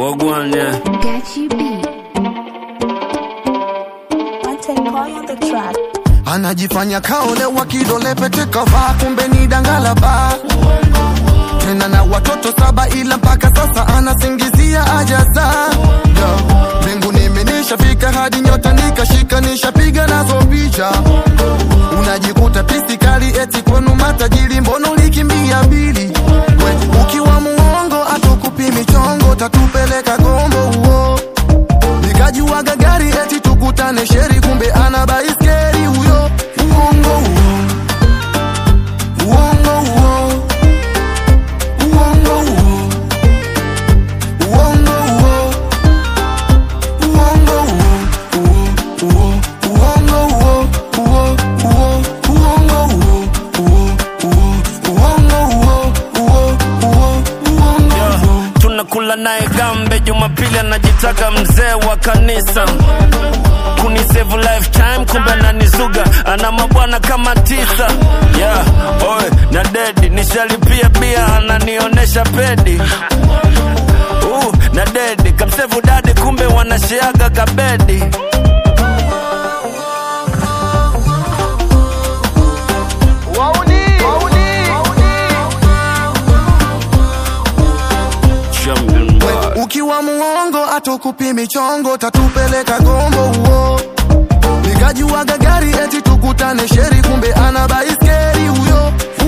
Wagwan, yeah. Gachi B. Antencoy on the track. anajifanya kaolewa kidole pete kavaa kumbe ni dangalaba tena na watoto saba ila mpaka sasa anasingizia ajaza Yo, mbinguni imenishafika hadi nyota nikashika nishapiga nazo picha unajikuta pisi kali eti kwenu matajiri mbono likimbia mbili We, ukiwa muongo atukupimi chongo tatupeleka gombo huo nikajuaga gari eti tukutane sheri kumbe ana baiskeli huyo uongo huo uongo huo uongo huo uongo huo uongo huo huo uongo huo huo huo uongo huo huo huo uongo huo huo huo uongo huo tunakula naye gambe jumapili anajitaka mzee wa kanisa kunisevu lifetime kumbe ananizuga ana mabwana kama tisa yeah, oe na dedi nishalipia bia ananionyesha pedi uh, na dedi kamsevu dadi kumbe wanashiaga kabedi Champion boy. ukiwa muongo atukupimi chongo tatupeleka gombo huo nikajuaga gari eti tukutane sheri kumbe ana baiskeli huyo